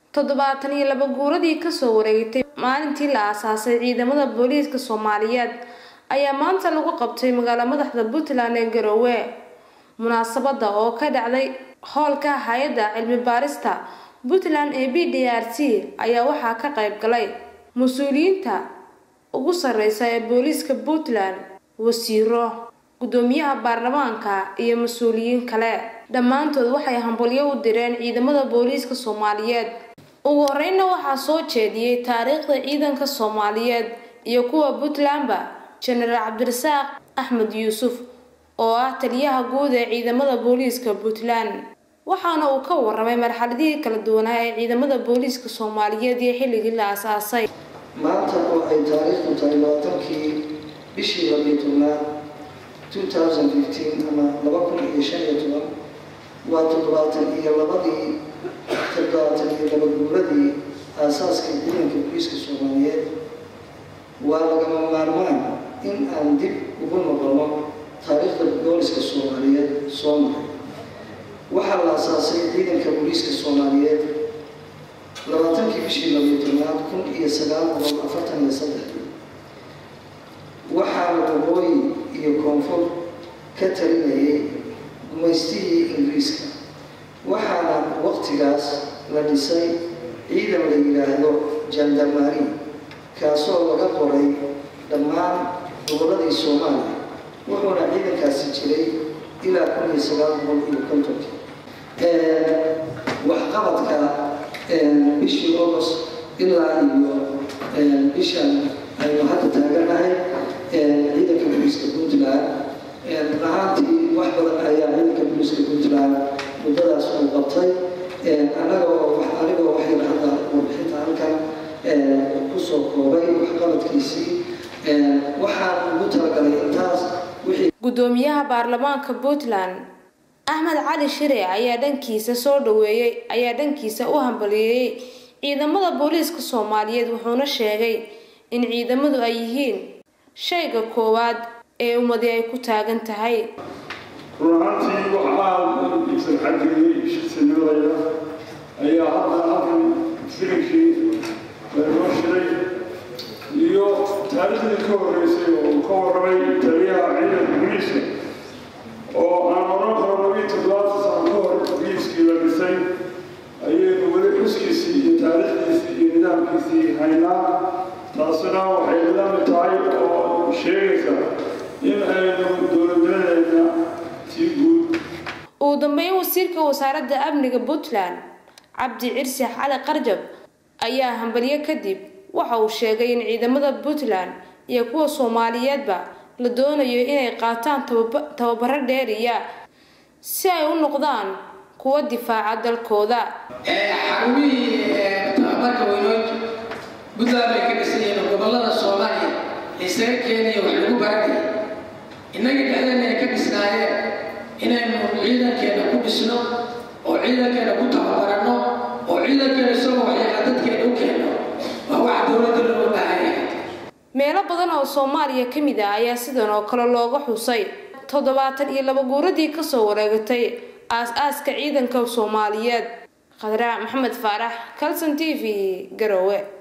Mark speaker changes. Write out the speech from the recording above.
Speaker 1: toddobaatan iyo laba guuradii kasoo wareegtay maalintii la aasaasay ciidamada booliiska soomaaliyeed ayaa maanta lagu qabtay magaalo madaxda puntland ee garoowe munaasabada oo ka dhacday hoolka hay-adda cilmi baarista puntland ee b d r c ayaa waxaa ka qayb galay mas-uuliyiinta ugu sareysa ee booliiska puntland wasiiro gudoomiyaha baarlamaanka iyo mas-uuliyiin kale dhammaantood waxay hambalyo u direen ciidamada booliiska soomaaliyeed ugu horeyna waxaa soo jeediyey taariikhda ciidanka soomaaliyeed iyo kuwa puntlandba jenaraal cabdirasaaq axmed yuusuf oo ah taliyaha guud ee ciidamada booliiska puntland waxaana uu ka waramay marxaladihii kala duwanaa ee ciidamada booliiska soomaaliyeed iyo xilligii la asaasay
Speaker 2: maanta oo ay taariikhdu tahay labaatankii bishii labiyo tobnaad ama laba kun iyo shan iyo toban waa toddobaatan iyo labadii toddobaatan iyo laba guuradii aasaaska ciidanka booliiska soomaaliyeed waa lagama maarmaan in aan dib ugu noqono taariikhda booliska soomaaliyeed soo maray waxaa la asaasay ciidanka booliiska soomaaliyeed labaatankii bishii labiyo tobnaad kun iyo sagaal boqol afartan iyo saddexdii waxaana waqooyi iyo koonfur ka talinayay gumaystihii ingiriiska waxaana waqtigaas la dhisay ciidan la yidhaahdo jandarmari kaasoo laga qoray dhammaan gobolladii soomaaliya wuxuuna ciidankaasi jiray ilaa kun iyo sagaal boqol iyo kontonkii waxqabadka bishii august ilaa iyo bishan aynu hadda taaganahay ciidanka booliiska puntland ahaantii wax badan ayaa ciidanka booliiska puntland muddadaas uu qabtay anagoo anigoo waxayna hadda warbixinta halkan kusoo koobay waxqabadkiisii waxaan ugu talagalay intaas wixii
Speaker 1: gudoomiyaha baarlamaanka puntland axmed cali shire ayaa dhankiisa soo dhaweeyey ayaa dhankiisa u hambaliyeeyey ciidamada booliiska soomaaliyeed wuxuuna sheegay in ciidamadu ay yihiin shayga koowaad ee ummadi ay ku taagan tahay
Speaker 3: run ahaantii waxaa iibsan xageeyey shirsanimada ayaa hadda halkan filinkii laynoo shiray iyo taariikhdii ka horreysay oo uu ka warramay taliyaha ciidanka booliiska oo aan oran karo labiyo toddobaatan sano ka hor booliiskii la dhisay ayaynu weli xuskiisii iyo taariikhdiisii iyo nidaamkiisii haynaa taasina waxay la mid tahay oo sheegaysa in aynu dowladnimadeena sii guud
Speaker 1: ugu dambeyn wasiirka wasaaradda amniga puntland cabdi cirsi cali qarjab ayaa hambalyo kadib waxa uu sheegay in ciidamada puntland iyo kuwa soomaaliyeedba la doonayo inay qaataan tababaro dheeriya si ay u noqdaan kuwa difaaca dalkooda
Speaker 4: xarumihii tababarka weynood puntland bay ka dhisan yihiin gobolada soomaaliya isaga keenaya wax lagu baranaya innaga dhexdeena ay ka dhisnaayeen inaynu ciidankeena ku dhisno oo ciidankeena ku tababaranno oo ciidankeena isagoo waxyaala dadkeena u keenno waa wax dowladda looga baahan yahay
Speaker 1: meelo badan oo soomaaliya ka mid ah ayaa sidan oo kale looga xusay toddobaatan iyo laba guuradii kasoo wareegatay aas-aaska ciidanka soomaaliyeed khadraa maxamed faarax calson t v garowe